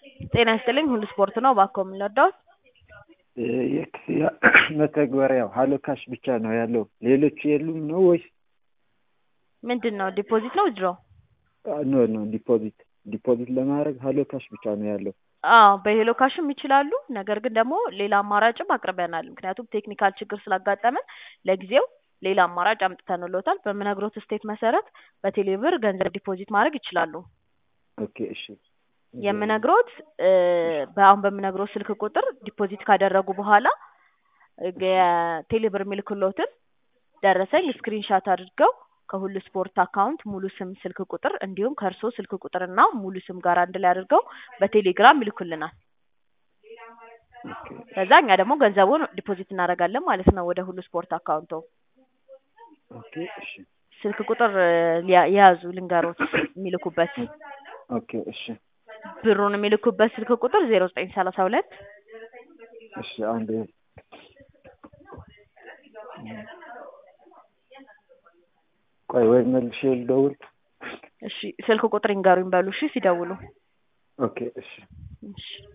ጤና ይስጥልኝ ሁሉ ስፖርት ነው። እባክዎ ምን ልርዳዎት? የክፍያ መተግበሪያው ሀሎ ካሽ ብቻ ነው ያለው ሌሎች የሉም ነው ወይስ? ምንድን ነው ዲፖዚት ነው ዊዝድሮ? ኖ ኖ ዲፖዚት ዲፖዚት ለማድረግ ሀሎ ካሽ ብቻ ነው ያለው። አዎ በሄሎ ካሽም ይችላሉ። ነገር ግን ደግሞ ሌላ አማራጭም አቅርበናል። ምክንያቱም ቴክኒካል ችግር ስላጋጠመን ለጊዜው ሌላ አማራጭ አምጥተንልዎታል። በምነግሮት ስቴፕ መሰረት በቴሌብር ገንዘብ ዲፖዚት ማድረግ ይችላሉ። ኦኬ እሺ የምነግሮት በአሁን በምነግሮት ስልክ ቁጥር ዲፖዚት ካደረጉ በኋላ የቴሌብር የሚልክሎትን ደረሰኝ ስክሪንሻት አድርገው ከሁሉ ስፖርት አካውንት ሙሉ ስም፣ ስልክ ቁጥር እንዲሁም ከእርስዎ ስልክ ቁጥርና ሙሉ ስም ጋር አንድ ላይ አድርገው በቴሌግራም ይልኩልናል። ከዛ እኛ ደግሞ ገንዘቡን ዲፖዚት እናደርጋለን ማለት ነው ወደ ሁሉ ስፖርት አካውንቶ። ኦኬ እሺ ስልክ ቁጥር የያዙ ልንገሮት የሚልኩበት ኦኬ እሺ ብሩን የሚልኩበት ስልክ ቁጥር ዜሮ ዘጠኝ ሰላሳ ሁለት እሺ አንድ ቆይ ወይ መልሼ ልደውል። እሺ ስልክ ቁጥር ይንገሩኝ በሉ እሺ ሲደውሉ። ኦኬ እሺ እሺ